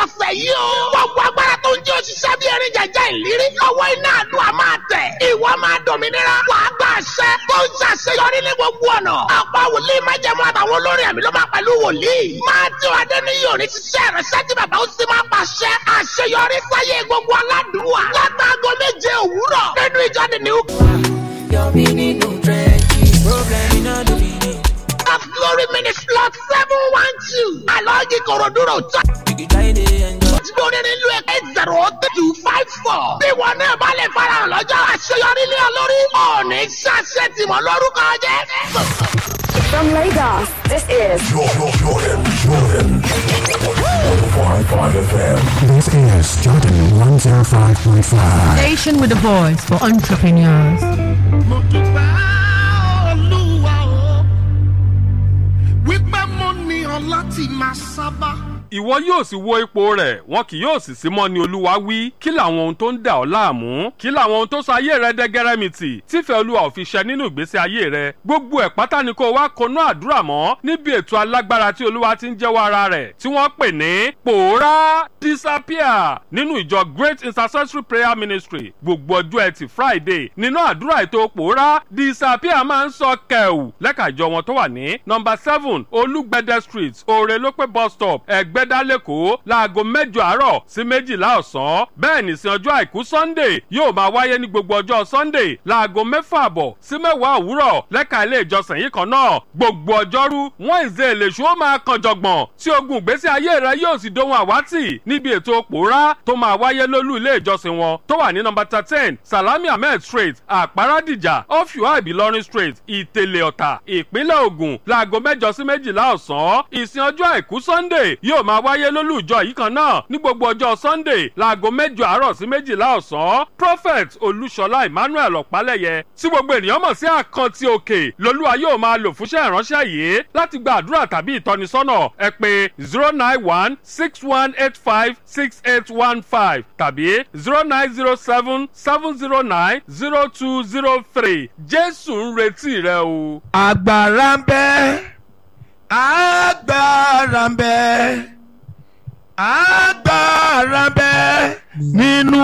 ọ̀sẹ̀ yìí o. gbogbo agbára tó ń jẹ́ òṣìṣẹ́ bí erin jẹjẹ ìlérí. ọwọ́ iná àdúrà máa tẹ̀. ìwọ máa dòmìnira. wàá gba àṣẹ tó ń ṣàṣeyọrí ní gbogbo ọ̀nà. ọ̀pọ̀ wòlíì máa jẹ́ mọ́ àtàwọn olórin àmì ló máa pẹ̀lú wòlíì. máa tí wàá dé ní yòrí ṣiṣẹ́ rẹ̀ ṣẹ́jú bàbá ó sì máa pàṣẹ. àṣeyọrí sáyé gbogbo aládùúwà. látàgọ́ méje òwúrọ̀ nínú ìjọ the new Your meaning no trenches. Problem in all the meaning. of glory ministry lot seven one two. alọ́ọ̀gì kòròdúró tó. You can try to enjoy. tí lórí nílùú ẹ̀ eight zero two five four. bí wọn náà bá lè farahàn lọ́jọ́ àṣeyọrí ní olórí. ọ̀ọ́nì ṣàṣẹ tìmọ̀ lórúkọ jẹ́. From Lagos, this is Jordan, Jordan, Jordan. 105.5 FM. This is Jordan 105.5. Station with a voice for entrepreneurs. mo dúpẹ́ olúwa o wípé mo ní ọ láti máa sábà. ìwọ yóò sì wo ipò rẹ̀ wọn kì yóò sì sí mọ́ ni olúwa wí kí làwọn ohun tó ń dà ọ́ láàmú kí làwọn ohun tó sọ ayé rẹ dẹ́gẹ́rẹ́mìtì tífẹ́ olúwa ò fi ṣẹ nínú ìgbésí ayé rẹ gbogbo ẹ̀ pátá ni kó wá konú àdúrà mọ́ níbi ètò alágbára tí olúwa ti ń jẹ́wọ́ ara rẹ̀ tí wọ́n pè ní pòórá disappear nínú ìjọ great intercessory prayer ministry gbogbo ọjọ́ ẹtì friday nínú àdúrà ètò pòórá disappear máa ń sọ kẹ̀wù lẹ́ka ìjọ wọn tó wà ní nọmba seven olúgbẹ̀dẹ street òrèlópé bus stop ẹ̀gbẹ́dá lẹ́kọ̀ọ́ láago mẹ́jọ àárọ̀ sí méjìlá ọ̀sán bẹ́ẹ̀ nìsín ọjọ́ àìkú sunday yóò máa wáyé ní gbogbo ọjọ́ sunday láago mẹ́fà àbọ̀ sí mẹ́wàá òwúrọ̀ lẹ́ka ilé ìjọsìn yìí kan náà gbogbo ọjọ́rú wednesday lèṣu ó máa kan jọ̀gbọ̀n tí ogun ìgbésí ayé rẹ yóò sì dohun àwátì níbi ètò pòórá tó máa wáyé lólú ilé ìjọsìn wọn tó wà ní nọmba thirteen salami ahmed street àpárádìjà ọ̀fíwá ìbílọ́rin street ìtẹ̀lẹ̀ ọ̀tà ìpínlẹ̀ ògùn láago mẹ́jọ sí méjìlá ọ̀sán ìsìn ọjọ́ àìkú sunday yóò máa wáyé lólú ìjọ yìí kan náà ní gbogbo ọjọ́ sunday láago mẹ́jọ àárọ̀ sí méjìlá ọ̀sán prophet olúṣọlá emmanuel ọ̀pálẹ̀yẹ tí gbogbo ènìyàn mọ̀ sí àkántì òkè lolúwa yóò máa lò fúnṣẹ́ ìránṣẹ́ yìí láti gba àdúrà tàbí ìtọ́nisọ́nà ẹ pé zero nine one six one eight five six eight one five tàbí zero nine zero seven seven zero nine zero two zero three jésù ń retí rẹ o. agbára ń bẹ agbára ń bẹ agbára ń bẹ nínú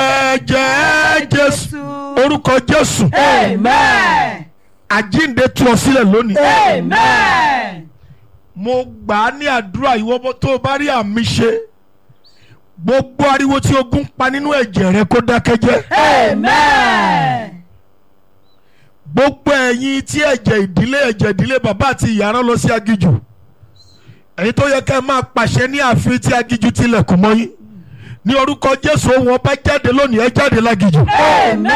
ẹ̀jẹ̀ jésù orúkọ jésù Amen. àjíǹde tú ọ sílẹ̀ lónìí. Amen. mo gbà á ní àdúrà ìwọ bó tó o bá rí àmì ṣe gbogbo ariwo tí ogun pa nínú ẹ̀jẹ̀ rẹ kó dákẹ́ jẹ́ Amen. gbogbo ẹ̀yin tí ẹ̀jẹ̀ ìdílé ẹ̀jẹ̀ ìdílé bàbá àti ìyá rán lọ sí agijù ẹ̀yin tó yẹ ká ẹ máa pàṣẹ ní ààfin tí agijù tilẹ̀kùn mọ́ yín ní orúkọ jésù ohun ọba jáde lónìí ẹ jáde lágijù Amen.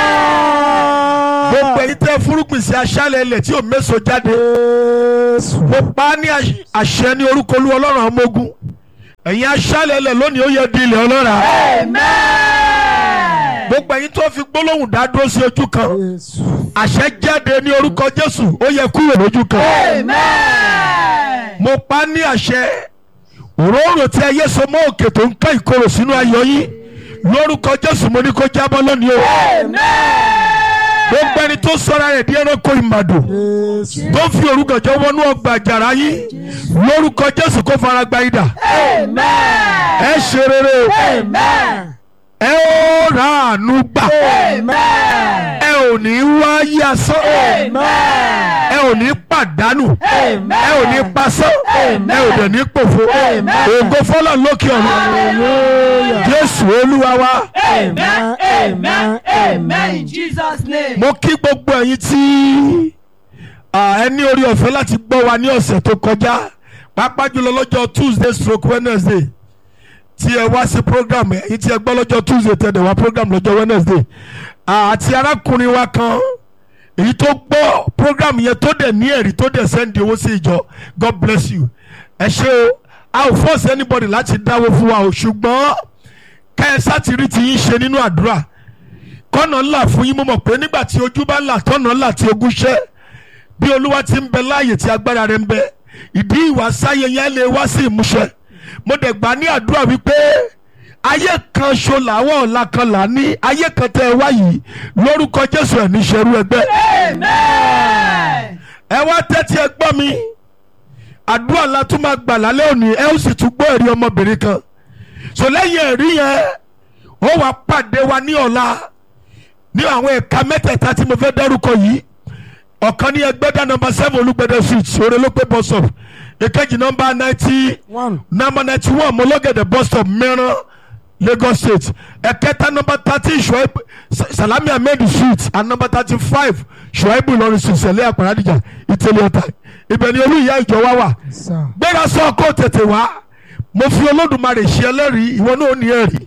gbogbo ẹ̀yin tẹ́ fúrúgbìn sí aṣálẹ̀ ilẹ̀ tí ò méso jáde mo pa á ní àṣ- àṣẹ ní orúkọ olú ọlọ́run àwọn ọmọ ogun ẹ̀yin aṣálẹ̀ ilẹ̀ lónìí ó yẹ di ilẹ̀ ọlọ́ra Amen. gbogbo ẹ̀yin tó fi gbólóhùn dá dúró sí ojú kan àṣẹ jáde ní orúkọ jésù ó yẹ kúrò lójú kan Amen. mo pa á ní àṣẹ òróró tí ayé so mọ́ òkè tó ń ká ìkorò sínú ayọ̀ yín lórúkọ jésù mo ní kó jábọ́ lónìí o gbogbo ẹni tó sọra rẹ̀ di ẹranko ìmàdò tó fi orúkọjọ wọnú ọgbà àjàrà yín lórúkọ jésù kó fara gba idà Amen. ẹ ṣe rere o Amen. ẹ ó ra àánú gbà Amen. ẹ ò ní wáyé asán Amen. ẹ ò ní pàdánù Amen. ẹ ò ní pasán Amen. ẹ ò dẹ̀ ní pòfo Amen. ògo fọlọ́ lókè ọ̀run Hallelujah. jésù olúwa wa Amen. Amen. Amen. In Jesus' name. mo kí gbogbo ẹ̀yin tí ah, ẹ ní orí ọ̀fẹ́ láti gbọ́ wa ní ọ̀sẹ̀ tó kọjá pàápàá jùlọ lọ́jọ́ tuesday stroke wednesday tí ẹ wá sí program ẹ̀yin tí ẹ gbọ́ lọ́jọ́ tuesday tẹ̀ dẹ̀ wá program lọ́jọ́ wednesday Ah, àti arákùnrin wa kan èyí tó gbọ́ program yẹn tó dẹ̀ ní ẹ̀rí tó dẹ̀ sẹ́ndì owó sí ìjọ god bless you ẹ ṣé o a ò force anybody láti dáwó fún wa o ṣùgbọ́n kẹ́ẹ̀sá ti rí ti yín ṣe nínú àdúrà kọ́nà ńlá fún yín mo mọ̀ pé nígbà tí ojú bá là tọ́nà ńlá tí ogún ṣẹ́ bí olúwa ti ń bẹ láàyè tí agbára rẹ̀ ń bẹ ìdí ìwà sáyé yẹn lè wá sí ìmúṣẹ mo dẹ̀ gbà ní àdúrà wípé ayé kan ṣo làwọn ọ̀la kan là ní ayé kan tẹ́ ẹ wá yìí lórúkọ jésù ẹ̀ ní ṣerú ẹgbẹ́ Amen. ẹ wá tẹ́tí ẹ gbọ́ mi àdúrà la tún máa gbà lálẹ́ òní ẹ ó sì tún gbọ́ ẹ̀rí ọmọbìnrin kan so lẹ́yìn ẹ̀rí yẹn ó wàá pàdé wa ní ọ̀la ní àwọn ẹ̀ka mẹ́tẹ̀ẹ̀ta tí mo fẹ́ dárúkọ yìí ọ̀kan ní ẹgbẹ́dá nọmba seven olùgbẹ́dẹ street sọ̀rọ̀ ló pé bus stop èkejì nọmba ninety nọmba ninety one mọ́lọ́gẹ̀dẹ̀ bus stop mẹ́rán lagos state ẹ̀kẹta nọmba thirty shuaib salami ahmed street and nọmba thirty five shuaibu lọrin street sẹ̀lẹ̀ àpàràdìjà ìtẹ̀lẹ̀ ọ̀tà ibẹ̀ ni olú ìyá ìjọ wa wà gbéra sọ kó tètè wá mo fi olódùmarè ṣe ẹlẹ́rìí ìwọ náà ò ní ẹ̀rí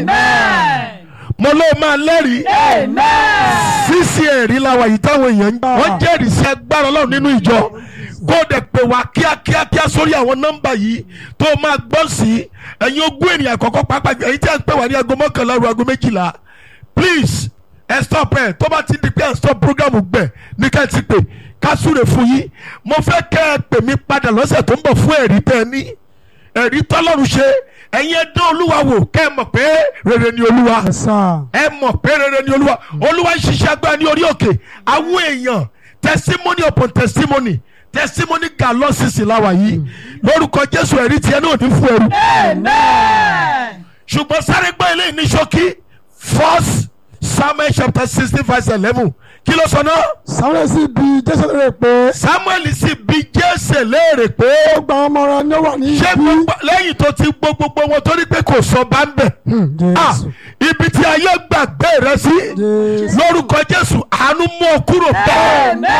Amen. mo ló máa lẹ́rìí Amen. sísí ẹ̀rí la wà yìí táwọn èèyàn ń wọ́n jẹ́rìí sí agbára ọlọ́run nínú ìjọ kó o dẹ̀ pè wá kíákíá kíá sórí àwọn nọ́mbà yìí tó o máa gbọ́ sí ẹ̀yin ogún ènìyàn àkọ́kọ́ pàápàá jù ẹ̀yin tí a ń pè wá ní aago mọ́kànlá ru aago méjìlá please ẹ stop ẹ tó bá ti di pé ẹ stop program gbẹ ní ká ẹ ti pè ká súre fún yín mo fẹ́ kẹ́ ẹ pè mí padà lọ́sẹ̀ tó ń bọ̀ fún ẹ̀rí tẹ́ ẹ ní ẹ̀rí tọ́lọ́run ṣe ẹ̀yin ẹ dán olúwa wò kẹ́ ẹ mọ̀ pé rere ni olúwa ẹ mọ̀ pé rere ni olúwa olúwa ń ṣiṣẹ́ agbára ní orí òkè àwọn èèyàn testimony upon testimony testimony galọ sisi láwa yìí lórúkọ jésù ẹ̀rí tiẹ̀ náà ní fún ẹrú Amen. ṣùgbọ́n sáré gbọ́ eléyìí ní ṣókí first samuel chapter sixteen verse eleven kí ló sọ náà samuel sì bi jésù léèrè pé samuel sì bi jésè léèrè pé ó gba ọmọ rẹ ní ó wà ní ṣé ibi gbogbo lẹ́yìn tó ti gbó gbogbo wọn torí pé kò sọ bá ń bẹ̀ Ah, jésù ibi tí ayé gbàgbé rẹ sí lórúkọ jésù àánú mú ọ kúrò bẹ́ẹ̀. Amen.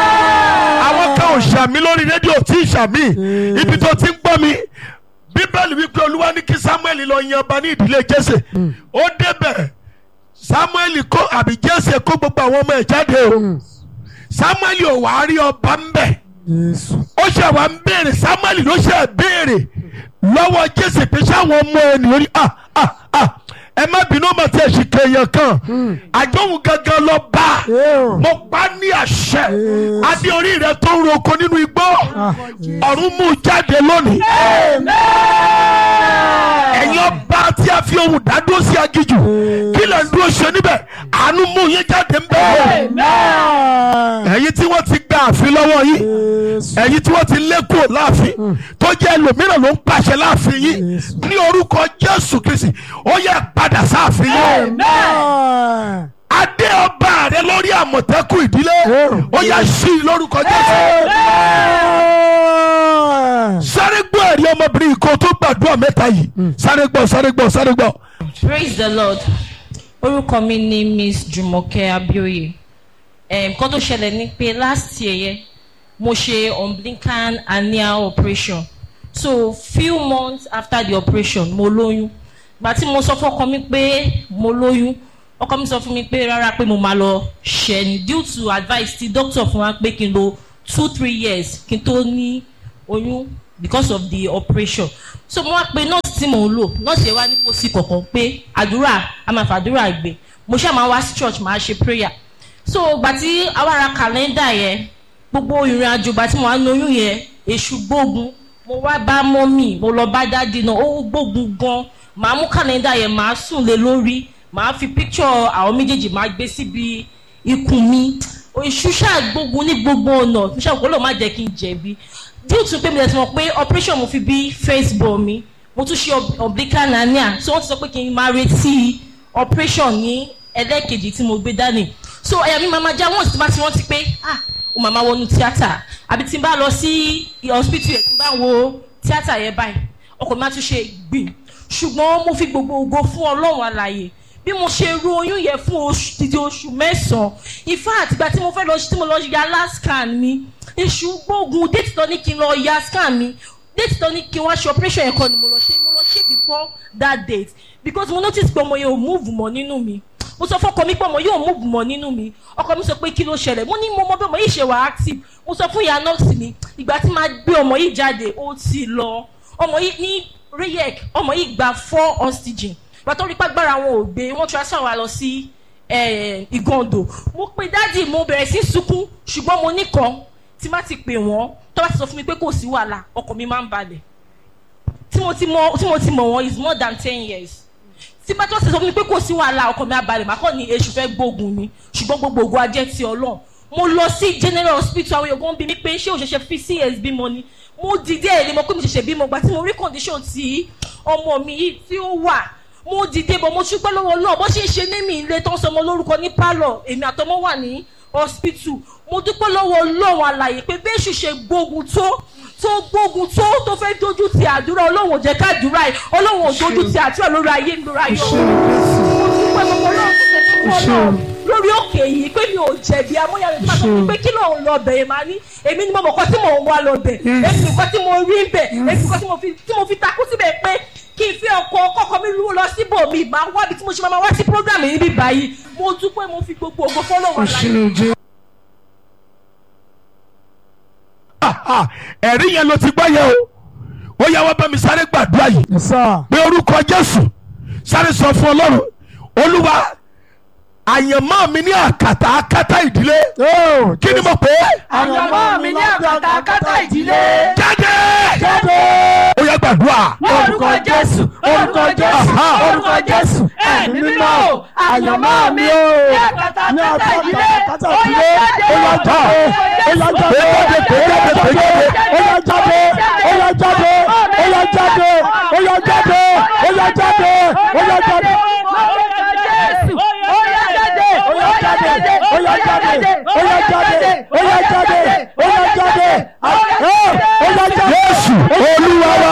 àwọn kan ò ṣàmì lórí rédíò tí ì ṣàmì ibi tó ti ń gbọ́ mi bíbélì wípé olúwa ní kí samuel lọ yan ọba ní ìdílé jésè ó débẹ̀ samuel kó àbí jésè kó gbogbo àwọn ọmọ ẹ̀ jáde o samuel ò wá rí ọba ń bẹ̀ jésù ó ṣe wá ń béèrè samuel ló ṣe béèrè lọ́wọ́ jésè pé sáwọn ọmọ ẹ̀ nìyórí ah ah ah ẹ má bínú ọmọ tí ẹ sì kéèyàn kan àjọhùn gangan lọ bá Eo. mo pa ní àṣẹ Yes. adé orí rẹ tó ń roko nínú igbó Ah, Jésù. ọ̀run mú jáde lónìí ẹ̀yin ọba tí a fi ohun dádúró sí agijù kí lè ń dúró ṣe níbẹ̀ àánú mú yín jáde ń bẹ̀ ẹ̀yin tí wọ́n ti gba àfin lọ́wọ́ yín jésù ẹ̀yin tí wọ́n ti lé kúrò láàfin tó jẹ́ ẹlòmíràn ló ń pàṣẹ láàfin yín Yes. ní orúkọ jésù kristi ó yẹ padà sáàfin yín Amen. adé ọba rẹ lórí àmọ̀tẹ́kùn ìdílé Yeah. ó yẹ sí i lórúkọ jésù Amen. sáré gbọ́ ẹ̀rí ọmọbìnrin kò tó gbàdúrà mẹ́ta yìí sáré gbọ́ sáré gbọ́ sáré gbọ́. praise the lord orúkọ mi ni miss jumoke abioye um, nǹkan tó ṣẹlẹ̀ ni pé last year yẹn mo ṣe umbilical hernia operation so few months after the operation mo lóyún gbà tí mo sọ fọkọ mi pé mo lóyún ọkọ mi sọ fún mi pé rárá pé mo máa lọ ṣẹ ni due to advice ti doctor fún wa pé kí n lo two three years kí n tó ní oyún because of the operation so mo wá pe nurse tí mò ń lò nurse yẹn wá ní kò sí kankan pé àdúrà a máa fàdúrà gbé mo ṣáà máa wá sí church máa ṣe prayer so gbà tí àwa ra kàlẹ́ndà yẹn gbogbo ìrìn àjò gbà tí mo wá ní oyún yẹn èṣù gbógun mo wá bá mọ́mì mo lọ bá dádì náà ó gbógun gan màá mú kàlẹ́ndà yẹn màá sùn lé lórí màá fi picture àwọn méjèèjì màá gbé síbi ikùn mi èṣù ṣàgbógun ní gbogbo ọ̀nà ṣàgbọ́n kó ló má jẹ́ kí n jẹ̀bi due to pé mi lè ti mọ̀ pé operation mo fi bí face ball mi mo tún ṣe ob- umbilical hernia so wọ́n ti sọ pé kí n máa retí operation ní ẹlẹ́ẹ̀kejì tí mo gbé dání so ẹ̀yà mi máa ma já wọ́n sì ti bá ti rántí pé ah o màmá wọnú tíátà àbí tí n bá lọ sí hospital yẹn tí n bá wo tíátà yẹn báyìí ọkọ̀ mi máa tún ṣe gbìn ṣùgbọ́n mo fi gbogbo ògo fún ọlọ́run àlàyé bí mo ṣe ru oyún yẹn fún oṣù títí oṣù mẹ́sàn-án in fact ìgbà tí mo fẹ́ lọ tí mo lọ ya last scan mi èṣù gbógun déètì tó ní kí n lọ ya scan mi déètì tó ní kí n wá ṣe operation yẹn kọ́ ni mo lọ ṣe mo lọ ṣe before that date because mo notice pé ọmọ yẹn ò move mọ́ nínú mi mo sọ fọkọ mi pé ọmọ yóò move mọ́ nínú mi ọkọ mi sọ pé kí ló ṣẹlẹ̀ mo ní mo mọ bí ọmọ yìí ṣe wà active mo sọ fún ìyá nọ́ọ̀sì mi ìgbà tí máa gbé ọmọ yìí jáde ó ti lọ ọmọ yìí ní rayek ọmọ yìí gba four oxygen pàtó rí pàgbára wọn ò gbé wọn transfer wa lọ sí eh, ìgàndò mo pe dádì mo bẹ̀rẹ̀ sí sunkún ṣùgbọ́n mo nìkan tí má ti pè wọ́n tó bá ti sọ fún mi pé kò sí wàhálà ọkàn mi máa ń balẹ̀ tí mo ti mọ tí mo ti mọ̀ wọ́n is more than ten years tí bá tó ṣe sọ fún mi pé kò sí wàhálà ọkàn mi abalẹ̀ màá kàn ní èṣù fẹ́ gbógun mi ṣùgbọ́n gbogbo ògùn ajẹ́ ti ọlọ́run mo lọ sí general hospital àwọn èèyàn bí mi pé ṣé òṣèṣe fi cs bímọ ni mo dìde ẹ̀ lè mọ̀ pé mo ṣẹ̀ṣẹ̀ bímọ gbà tí mo rí condition tí ọmọ mi yìí tí ó wà mo dìde bọ̀ mo ṣúpẹ́ lọ́wọ́ náà bó ṣe ń ṣe ní mi ilé tó ń sọmọ lórúkọ ní pálọ̀ èmi àtọmọ wà ní hospital mo dúpẹ́ lọ́wọ́ ọlọ́run àlàyé pé bẹ́ẹ̀ṣù ṣe gbógun tó tó gbógun tó tó fẹ́ dojú ti àdúrà ọlọ́run ò jẹ́ káàdúrà yìí ọlọ́run ò dojú ti àdúrà lórí ayé mi lórí ayé ọ̀run mo dúpẹ́ lọ́wọ́ ọlọ́run tó ṣe fún ọlọ́run lórí òkè yìí pé mi ò jẹ̀bi amóyàwó nípa tó fi pé kí lóun lọ bẹ̀ yẹn máa ní èmi ni mo mọ̀ kọ́ tí mò ń wá lọ bẹ̀ èmi nìkan tí mo rí bẹ̀ èmi nìkan tí mo fi tí mo fi takú síbẹ̀ pé kí n fi ọkọ̀ kọ́kọ́ mi rú lọ síbòmí máa wá bí tí mo ṣe máa wá sí program yìí bí báyìí mo dúpẹ́ mo fi gbogbo ògo fọlọ́wọ́ láyé. ẹ̀rí yẹn ló ti gbọ́ yẹn o ó yá wá bá mi sáré gbàdúrà yìí pé orúkọ jésù sáré sọ fún ọlọ́run olúwa àyànmọ́ mi ní àkàtà àkàtà ìdílé kí ni mo pè é. àyànmọ́ mi ní àkàtà àkàtà ìdílé. jáde. jáde. ó yá gbàdúrà. orúkọ jésù orúkọ jésù orúkọ jésù ẹ̀mí mímọ́ o àyànmọ́ mi ní àkàtà àkàtà ìdílé ó yá jáde. ó yá jáde ó yá jáde ó yá jáde ó yá jáde ó yá jáde ó yá jáde ó yá jáde ó yá jáde. Ó yá jáde, ó yá jáde, ó yá jáde, ó yá jáde, ó yá jáde. Jésù olúwa wa.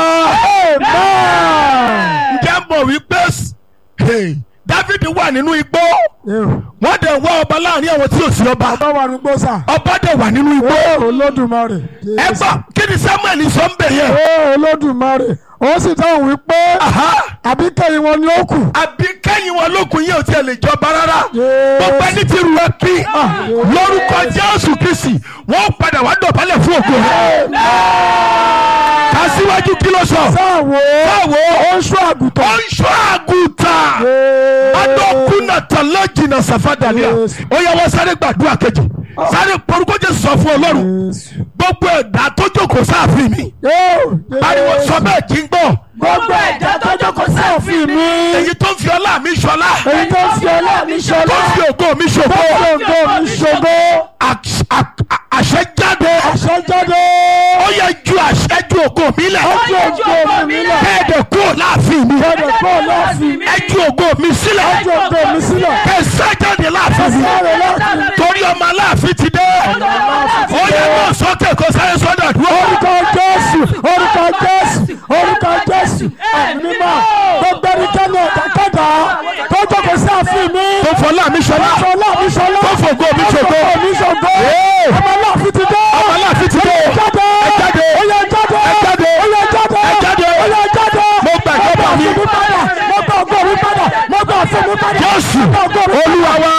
Amen. ǹjẹ́ mọ̀ wípé hey, David wà nínú igbó wọ́n dẹ̀ wá ọba láàrin àwọn tí ò sí ọba Ọba wà ní gbósà. ọba dẹ̀ wà nínú igbó. Olódùmarè. ẹ gbọ́ kí ni Samuel sọ ń bẹ̀ yẹn. Ó Olódùmarè. Ó sì dáhùn wípé àbí kẹ́yìn wọn ni ó kù. àbí kẹ́yìn wọn lókun yìí ò tiẹ̀ lè jọba rárá Jésù. gbogbo ẹni tí ru ẹ kí lórúkọ Jésù Kristi wọ́n padà wá dọ̀bálẹ̀ fún ògo rẹ̀ ká síwájú kí ló sọ. Sáwo. Sáwo. Ó ń ṣọ́ àgùntàn. ó ń ṣọ́ àgùntàn adókùnà tàlẹ́ jìnnà sàfàdàlíà ó yẹ wọ́n sáré gbàdúrà kejì sáré porúkọ Jésù sọ fún Ọlọ́run gbogbo ẹ̀dá tó jókòó sáàfin mi pariwo sọ bẹ́ẹ̀ kí n gbọ́ gbogbo ẹ̀dá tó jókòó sáàfin mi. èyí tó ń fi ọlá mi ṣọlá Èyí tó ń fi ọlá mi tó ṣọlá. ń fi ògo mi ṣògo Tó ń fi ògo mi ṣògo. Àṣ- à- àṣẹ jáde Àṣẹ jáde. ó yẹ ju àṣẹ ju ògo mi lẹ̀ Ó ju ògo mi lẹ̀. kẹ́ẹ̀dẹ̀ kúrò láàfin mi Kẹ́ẹ̀dẹ̀ kúrò láàfin mi. ẹ ju ògo mi sílẹ̀ Ó ju ògo mi sílẹ̀. kẹsàn jáde láàfin mi Sáré láàfin mi. torí ọmọ aláàfin ti dé ó yẹ kó sókè kó sáré sọ́dọ̀ dúró. Orúkọ Jésù. Orúkọ Jésù. Orúkọ Jésù. Ẹ̀mí mímọ́. Gbogbo ẹnikẹ́ni ọ̀dàkẹ́dà tó jókòó sí ààfin mi. tó fọlá mi ṣọlá Tó fọlá mi ṣọlá. tó fògo mi ṣògo Tó fògo mi ṣògo. Ee. Ọmọ aláàfin ti dé. ọmọ aláàfin ti dé Ó yẹ jáde. ẹ jáde Ó yẹ jáde. ẹ jáde Ó yẹ jáde. ẹ jáde Ó yẹ jáde. mo gbà ìjọba mi Mo gbà ààfin mi padà. Mo gbà ògo mi padà. Mo gbà ààfin mi padà. Jésù Mo gbà ògo mi padà. olúwa wa.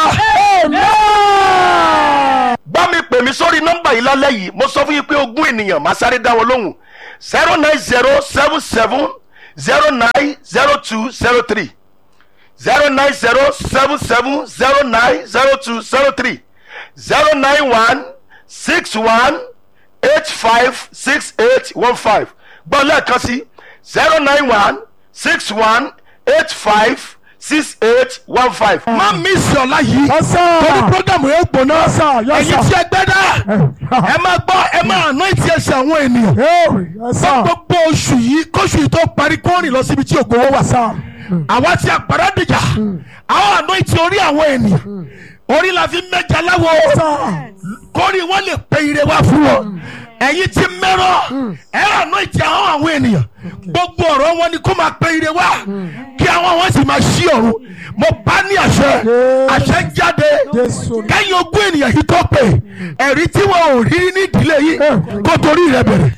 Amen. bá mi pè mí sórí nọ́mbà yìí lálẹ́ yìí mo sọ fún yín pé ogún ènìyàn máa sáré dá wọn lóhùn zero nine zero seven seven zero nine zero two zero three zero nine zero seven seven zero nine zero two zero three zero nine one six one eight five six eight one five gbọ́ lẹ́ẹ̀kan sí zero nine one six one eight five six eight one five. má mi sí ọ̀la yìí Yes, sir. torí programu yẹn gbóná Yes, sir. Yes, ẹ̀yin sir. tí ẹ gbẹ́ dá ẹ máa gbọ́ ẹ máa ná ìtì ẹsẹ̀ àwọn ènìyàn Hey, yes, sir. gbogbo oṣù yìí kóṣù yìí tó parí kó rìn lọ síbi tí ògbówó wà Sir. àwa tí a pàrọ̀ dìjà àwọn àná ìtì orí àwọn ènìyàn orí la fi mẹ́jà láwo Sir. kórì wọn lè pe ire wá fún wọn ẹ̀yin tí mẹ́rọ̀ ẹ àná ìtì àwọn àwọn ènìyàn gbogbo ọ̀rọ̀ wọn ni kó máa pe ire wá kí àwọn wọn sì máa ṣí ọ̀run mo bá ní àṣẹ àṣẹ jáde Jésù. kẹ́yìn ogún ènìyàn yìí tó pè ẹ̀rí tí wọn ò rí ní ìdílé yìí kó torí rẹ bẹ̀rẹ̀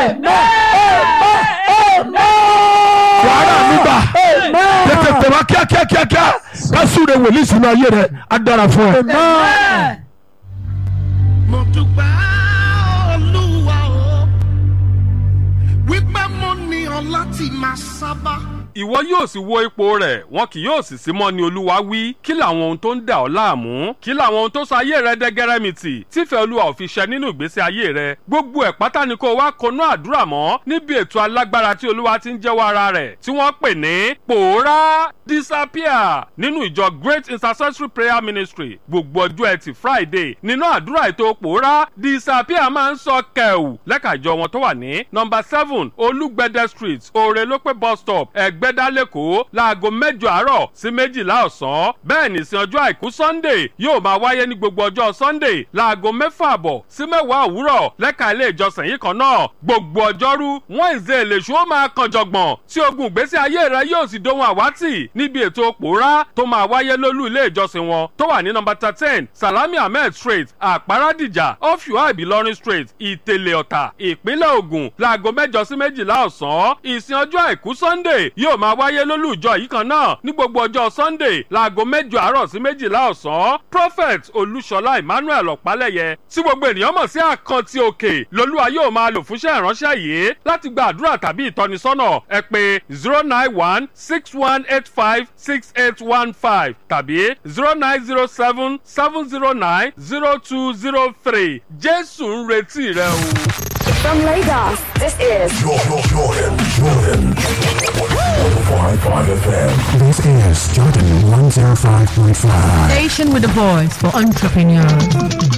wàhálà nígbà tètè tètè wá kíákíá kíákíá ká súre wòlíì sínú ayé rẹ á dára fún ẹ. Amen. mo dúpẹ́ olúwa o wípé mo ní ọ láti máa sábà ìwọ yóò sì wo ipò rẹ̀ wọn kì yóò sì sí mọ́ ni olúwa wí kí làwọn ohun tó ń dà ọ́ láàmú kí làwọn ohun tó sọ ayé rẹ dẹ́gẹ́rẹ́mìtì tífẹ̀ẹ́ olúwa ò fi ṣẹ nínú ìgbésí ayé rẹ gbogbo ẹ̀ pátá ni kó o wá konú àdúrà mọ́ níbi ètò alágbára tí olúwa ti ń jẹ́wọ́ ara rẹ̀ tí wọ́n pè ní pòórá disappear nínú ìjọ great intercessory prayer ministry gbogbo ọjọ́ ẹtì friday nínú àdúrà ètò pòórá disappear máa ń sọ kẹ̀wù lẹ́ka ìjọ wọn tó wà ní nọmba seven olúgbẹ̀dẹ street òrèlópé bus stop ẹ̀gbẹ́dá lẹ́kọ̀ọ́ láago mẹ́jọ àárọ̀ sí méjìlá ọ̀sán bẹ́ẹ̀ nìsín ọjọ́ àìkú sunday yóò máa wáyé ní gbogbo ọjọ́ sunday láago mẹ́fà àbọ̀ sí mẹ́wàá òwúrọ̀ lẹ́ka ilé ìjọsìn yìí kan náà gbogbo ọjọ́rú wednesday lèṣu ó máa kan jọ̀gbọ̀n tí ogun ìgbésí ayé rẹ yóò sì dohun àwátì níbi ètò pòórá tó máa wáyé lólú ilé ìjọsìn wọn tó wà ní nọmba thirteen salami ahmed street àpárádìjà ọ̀fíwá ìbílọ́rin street ìtẹ̀lẹ̀ ọ̀tà ìpínlẹ̀ ògùn láago mẹ́jọ sí méjìlá ọ̀sán ìsìn ọjọ́ àìkú sunday yóò máa wáyé lólú ìjọ yìí kan náà ní gbogbo ọjọ́ sunday láago mẹ́jọ àárọ̀ sí méjìlá ọ̀sán prophet olúṣọlá emmanuel ọ̀pálẹ̀yẹ tí gbogbo ènìyàn mọ̀ sí àkántì òkè lolúwa yóò máa lò fúnṣẹ́ ìránṣẹ́ yìí láti gba àdúrà tàbí ìtọ́nisọ́nà ẹ pé zero nine one six one eight five six eight one five tàbí zero nine zero seven seven zero nine zero two zero three jésù ń retí rẹ o. From Lagos, this is Jordan, Jordan, Jordan. 105.5 FM. This is Jordan 105.5. Station with a voice for entrepreneurs.